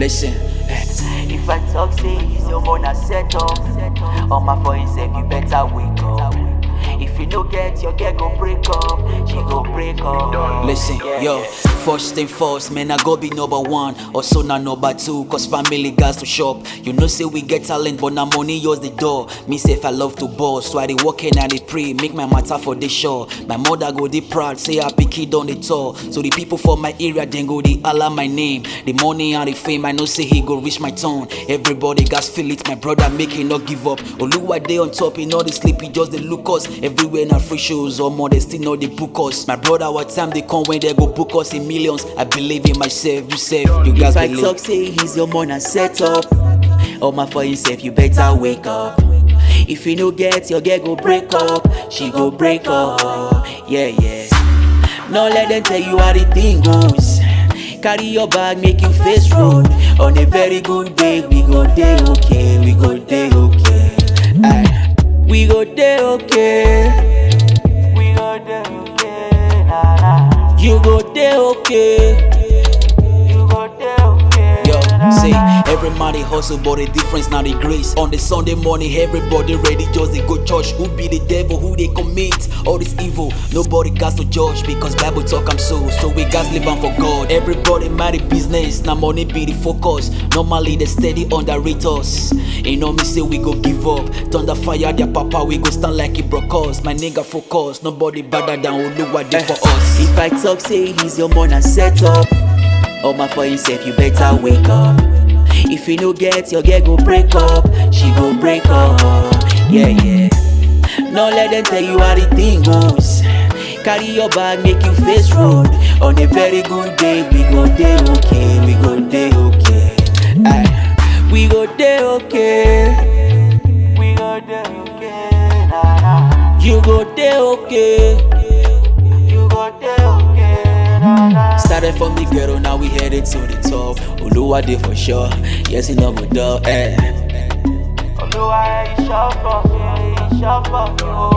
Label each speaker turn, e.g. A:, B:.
A: Listen. eh,
B: If I talk, say he's your man, I set up. On my for himself, you better wake up. If you no get your girl go break up, she go break up.
A: Listen,
B: Yeah,
A: yo,
B: yeah.
A: first thing first, man, I go be number one, also not number two, cause family gas to shop. You know, say we get talent, but now money yours the door. Me say if I love to boss, so I dey work and I dey pray, make my matter for the show. My mother go dey proud, say happy kid on the tour. So the people for my area, then go dey holla my name. The money and the fame, I know say he go reach my tone. Everybody gas feel it, my brother make he not give up. Oluwa day on top, he know the sleep, he just the look us. Everywhere na free shows, or more they still know they book us. My brother, what time they come when they go book us in millions? I believe in myself, you safe, you guys
B: If I
A: believe.
B: talk, say he's your man, I set up. On my for himself, you better wake up. If you no get your girl go break up, she go break up. Yeah, yeah. No let them tell you how the thing goes. Carry your bag, make you face road. On a very good day, we go day okay, we go day okay. Aye. We go day okay. We go day okay. Nah, nah. You go day okay. You go day okay.
A: Yo,
B: nah,
A: say
B: nah.
A: every man they hustle, but the difference now the grace. On the Sunday morning, everybody ready, just they go church. Who be the devil? Who they commit all this evil? Nobody got to judge because Bible talk I'm so. So we guys live on for God. Everybody marry business, now money be the focus. Normally they steady underrate us. You know me say we go give up. Thunder fire their papa, we go stand like it broke us. My nigga focus, nobody better than Oluwa did for us.
B: If I talk, say he's your man, I set up. On my for himself, you better wake up. If you no get your girl go break up, she go break up. Yeah, yeah. No let them tell you how the thing goes. Carry your bag, make you face road. On a very good day, we go day okay, we go day okay. Aye. We go day okay. We go day okay. Nah, nah. You go day okay. You go day okay. Nah, nah.
A: Started from the ghetto, now we headed to the top. Oluwa did for sure. Yes, he never done. Eh.
B: Olúwa iṣẹ́ for me, iṣẹ́ for me o.